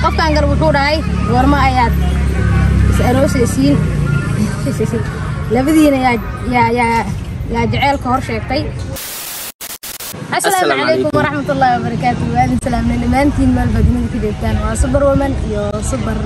qofkan gal wuxuu dhahay goormo ayaad is aroosaysiin labadiina yaa yaa yaa yaa jaceylka hor sheegtay asalaamu calaykum waraxmatullaahi wabarakaatu waadin salaamna dhammaantiin meel baad dunida ka joogtaan waa super woman iyo super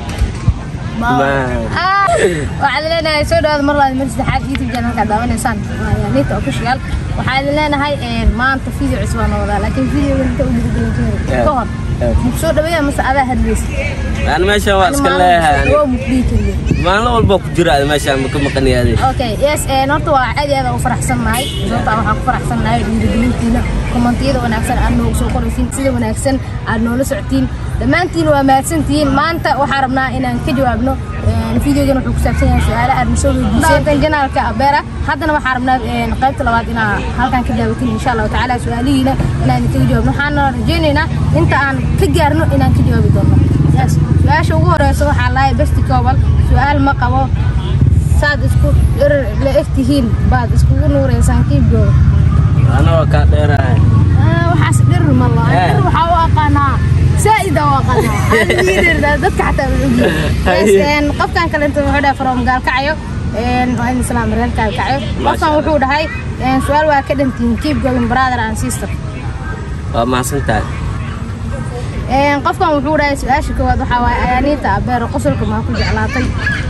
waxaad leenahay soo dhawaada mar labaad mar saddexaad youtube channelka daawanaysaan waa yaanita official waxaad leenahay maanta video cusub aan wadaa laakiin videoga inta u dhiirigelin ka hor muku soo dhaweeya mase adaa hadlaysa aan meeshan waa iska leeyahay waa mukdhihi keliya maalin walba ku jira ada meeshaan ma ka maqanyaade okay yes horta waa aad iyo aad u faraxsannahay sababta waxaan ku faraxsannahay dhiirigelintiina kommentiyada wanaagsan aad noogu soo qoraysiin sida wanaagsan aad noola socotiin dhammaantiin waa mahadsantihiin maanta waxaan rabnaa inaan ka jawaabno videogan wuxuu ku saabsan yahay su-aalo aad nasoo weydiiseen janaalka abeera haddana waxaan rabnaa qaybta labaad inaa halkan ka daawatin insha allahu tacaala su-aalihiina inaan idinkaga jawaabno waxaana rajaynaynaa inta aan ka gaarno inaan ka jawaabi doono yes su-aasha ugu horeysa waxaa lahay besti koobal su-aal ma qabo saad isku dherer la eg tihiin baad iskugu nuureysaan kiibgooda anagoo kaa dheerahay waxaas dherer ma laha dherer waxaa u aqaanaa saa'ida u aqaanaa dadka xataa wuxuu qofkan kale inta wuxuu dhahay from gaalkacayo waa in islaam reer gaalkacayo qofkan wuxuu dhahay su-aal waa ka dhantihiin keep going brother and sister waa mahadsan tahay qofkan wuxuu dhahay su-aasha koowaad waxaa waaye ayaaniinta abeero qosolka maa ku jeclaatay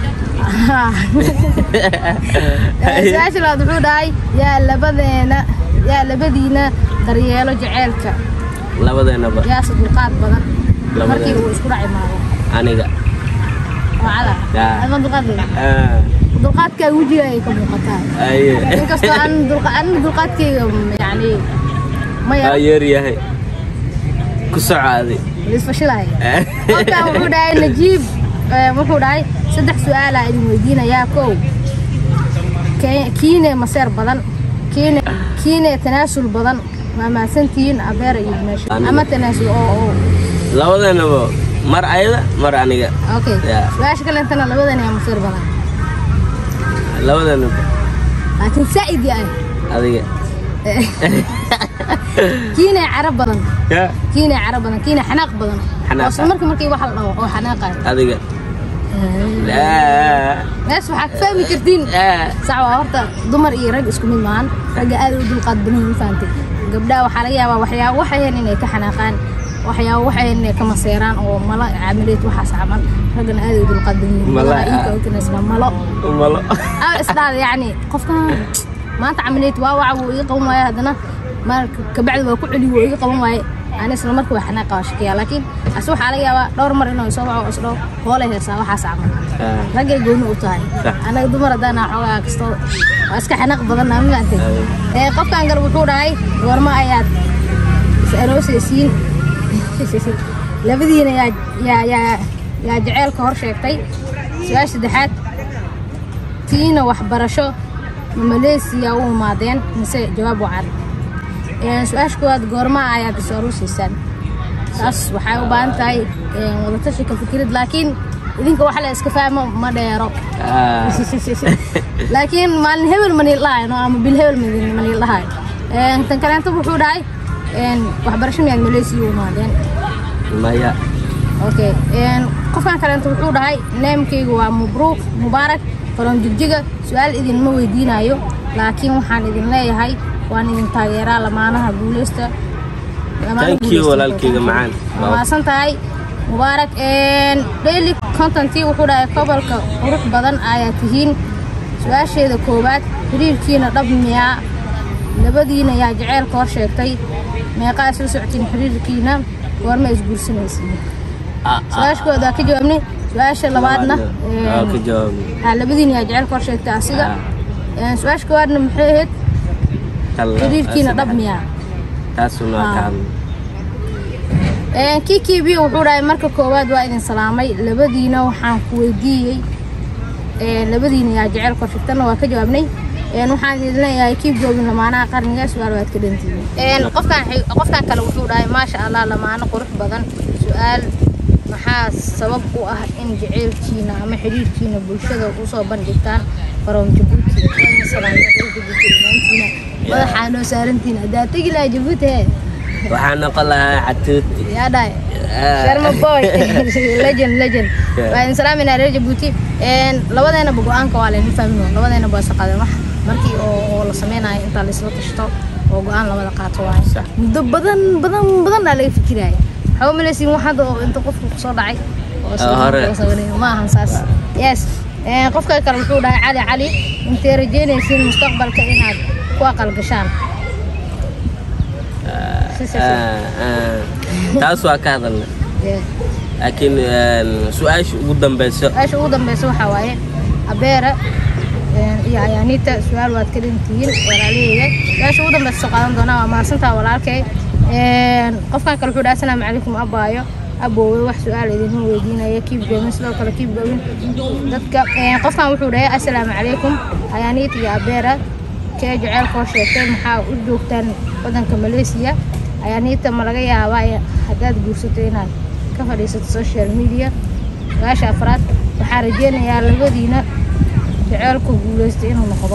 su-aasha labaad wuxuu dhahay yaa labadeena yaa labadiina daryeelo jaceylka labadeenaba yaase dulqaad badan Labadeena. markii uu isku dhaci maayo aniga oo cada Yaa. adma dulqaad leh Ah, dulqaadkaaga wejiga ay ka muuqataa aye inkastoo aan dulqa- aan dulqaadkayga yani ma waa yaro yeer yahay ku socaaday isfashilahay qofkan wuxuu dhahay najiib eh, wuxuu dhahay saddex su-aalaa idin weydiinayaa kow Ke- kiine maseer badan kiine kiine tanaasul badan waa mahadsantihiin abeer iyo meesha Aniga. ama tanaasul oo oo labadeenaba mar ayada mar aniga okay Yeah. su-aasha kalentana labadan ayaa maseer badan labadeenaba laakiin saa'id yahay adiga kiine carab badan Ya, kiine carab badan kiine xanaaq badan Xanaaq. oo isla markii markii wax la dhaho oo xanaaqayo adiga Ah, mees waxaa ka fahmi kartiin ah, sax waa horta dumar iyo rag isku mid maahan ragga aad u dulqaad badan yihiin fahantay gabdhaha waxaa laga yaabaa waxyaabo waxayan inay ka xanaaqaan waxyaabo waxayan inay ka maseeraan oo malo caamaleed waxaas camal raggana aad u dulqaad badan yihiin Malo, malaha ah. iinka utinesma malo malo aa isdhaada yacni qofkan maanta camaleed waa waca wuu iga qaban waaye haddana marka kabacdi waa ku celi wuu iga qaban waaye ani isla marka waa xanaaqa waa shakiya laakiin ase waxaa laga yaabaa dhowr mar inuu soo waco isdhaho hoolay heesaa waxaas camal Ah, raggay gooni u tahay Sax. anaga dumar haddaana xoogaa kasto waa iska xanaaq badanna ma fahamtay ee qofkan gal wuxuu dhahay goormo ayaad is aroosaysiin labadiina yaa yaa yaa yaa jaceylka hor sheegtay su-aasha saddexaad tiina waxbarasho ma maleesiya u imaadeen mise jawaab wacan Ee, su-aasha koowaad goorma ayaad is aroosaysaan taas waxay u baahan tahay ee, wadatashi ka fikirid laakiin idinka wax la iska fahmo ma dheero ah, laakiin maalin hebel ma niil dhahayo ama bil hebel ma- ma niil dhahayo Een, tan kaleento wuxuu dhahay een, waxbarasho miyaad maleysiya u imaadeen maya okay een, qofkan kaleento wuxuu dhahay neemkaygu waa mubruuq mubaarak from jigjiga su-aal idinma weydiinayo laakiin waxaan idin leeyahay waan idin taageeraa lamaanaha guuleysta lamaanaha Thank you, guuleysta. walaalkayga macaan. Waa mahadsan tahay mubaarak een, daily contentii wuxuu dhahay gobolka qurux badan ayaa tihiin su-aasheeda koowaad xiriirkiina dhab miyaa labadiina yaa jaceylka hor sheegtay meeqaa isla socotiin xiriirkiina goorma isguursanaysiin Ah, ah, su-aasha koowaad waa ka jawaabnay su-aasha labaadna waa ka een, jawaabay aa, labadiina yaa jaceylka hor sheegtay asiga Een, su-aasha koowaadna maxay ahayd Tal- xiriirkiina dhab miyaa taasuna waa ka Ah. hadlay Een, kiki biyo wuxuu dhahay marka koowaad waa idin salaamay labadiina waxaan ku weydiiyey een, labadiina yaa jecel korshigtana waa ka jawaabnay Een, waxaan idin leeyahay kiib goobin lamaanaha qarniga su-aal waad ka dhantihiin Een, qofkan xig- qofkan kale wuxuu dhahay maasha allah lamaano qurux badan su-aal maxaa sabab u ah in jaceylkiina ama xiriirkiina bulshada usoo bandhigtaan from jabuuti Waa idin salaamay, reer Jabuuti dhammaantiina. madaxaa noo saarantihiin haddaa tegi lahaa jabuuti hee waxaan noqon lahaa catuuti yaa dhahay Ah. sharma boy legend legend Yeah. waa idin salaaminaa reer jabuuti Een, labadeenaba go-aanka waa laynin fahmino labadeenaba waa shaqadeen wax markii oo oo la sameynayo intaa laisla tashto oo go-aan labada qaato waaye Sax. muddo badan badan badan aa laga fikiraya waxaa u malaysiin wax hadda oo inta qofku kusoo dhacay oo isla Ah, hore. markii la sameynay. ma ahan saas yes Een, qofka kale wuxuu dhahay cali cali intay rajeynaysiin mustaqbalka inaad ku aqal gashaan Si, si, si. Ah, ah. taas waa ka hadalna Yeah. laakiin een, su-aasha ugu dambeyso su-aasha ugu dambeysa waxaa waaye abeera een, iyo ayaaniita su-aal waad ka dhintihiin walaalaheyga su-aasha ugu dambeysa soo qaadan doonaa waa mahadsantaa walaalkay Een, qofkan kale wuxuu dhaha asalaamu calaykum abaayo aboowe wax su-aal idinma weydiinaya kiib goomin sidoo kale kiib goowin dadka een, qofkan wuxuu dhahay asalaamu calaykum ayaaniita iyo abeera kee jaceylkoo sheegtay maxaa u joogtaan wadanka malaysia ayaaniita ma laga yaabaa in- haddaad guursato inaad ka fadhiisato social media su-aasha afraad waxaa rajeynayaa labadiina jaceylku guuleysta inuu noqdo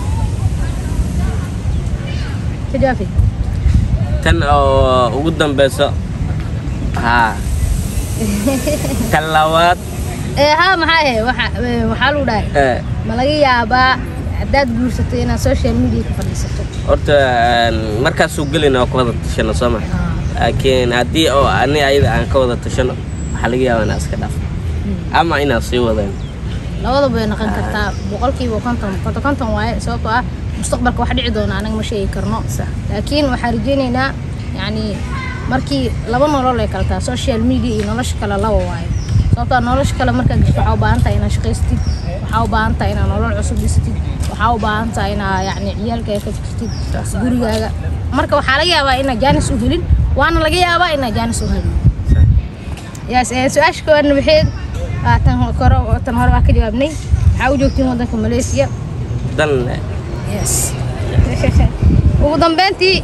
tajaafi tan oo ugu dambeyso haa tan labaad ee haa maxaa ahe waxa- ee, waxaa lagu dhahay eh, ma laga yaabaa haddaad guursato inaad social media ka fadhiisato horta een, markaasuu gelina waa ka wada tashano soo ma laakiin haddii oo ani ayada aan ka wada tashano waxaa laga yaabaa inaan iska dhaafo ama inaan sii wadeen labadaba way noqon kartaa boqolkiiba konton konton konton waaye sababtoo ah mustaqbalka wax dhici doona anaga ma sheegi karno Sax. laakiin waxaan rajeyneynaa yacni markii laba nolol ay kala tahay social media iyo nolosha kale laba waaye sababtoo ah nolosha kale markaad gasho waxaa u baahan tahay inaad shaqaystid waxaa u baahan tahay inaad nolol cusub dhisatid waxaa u baahan tahay inaad yacni ciyaalkaaga ka fikirtid gurigaaga marka waxaa laga yaabaa inaad jaanis u helin waana laga yaabaa inaad jaanis u helin yes ee su-aasha koowaadna waxayd ah, tan hore tan hore waa ka jawaabnay waxaa u joogtiin wadanka malaysia dan leh yes ugu dambeyntii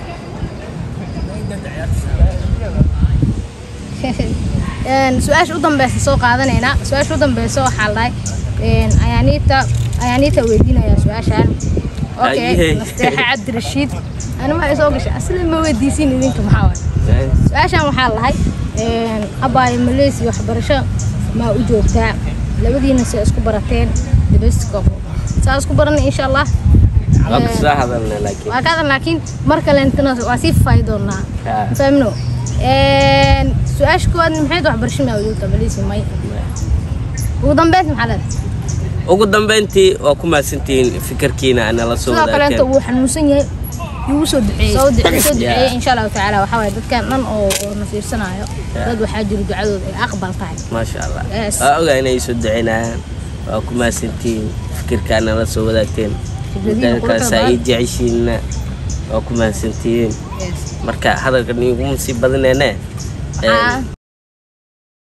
Een, su-aasha u dambeysa soo qaadanaynaa su-aasha u dambeysa waxaa la dhahay een, ayaaniita ayaaniita weydiinaya su-aashaan okay Ayey. nasteexa cabdirashiid ani waxay soo gashay asli ma weydiisin idinka maxaa waay su-aashaan waxaa lahay abaayo malaysia waxbarasho maa u joogtaa labadiina se isku barateen dibasco saa isku baranay insha allah waa Een, ka soo hadalna laakiin waa kaadan laakiin mar kalentana waa sii faafi doonaa Haa. fahmno su-aasha koowaad maxayd waxbarasho maa u joogtaa malaysia may ugu dambeyn maxaa leedahay ugu dambeyntii waa ku mahadsantihiin fikirkiina nala soo sidoo kaleenta wadaagteen wuu xanuunsan yahay yuu soo duceeyey soo duceeyey soo duceeyey Yeah. insha allahu tacaala waxaa waaye dadkan dhan oo oo na fiirsanayo Yeah. dad waxaa jiro ducadooda ay aqbal tahay maasha allah Yes. waa ogaa inay soo duceynayaan waa ku mahadsantihiin fikirkaa nala soo wadaagteen Fikradihiina midda kale quruxda saa ii badan. jeceshiinna waa ku mahadsantihiin Yes. marka hadalka niiguma sii badaneene Waxaa-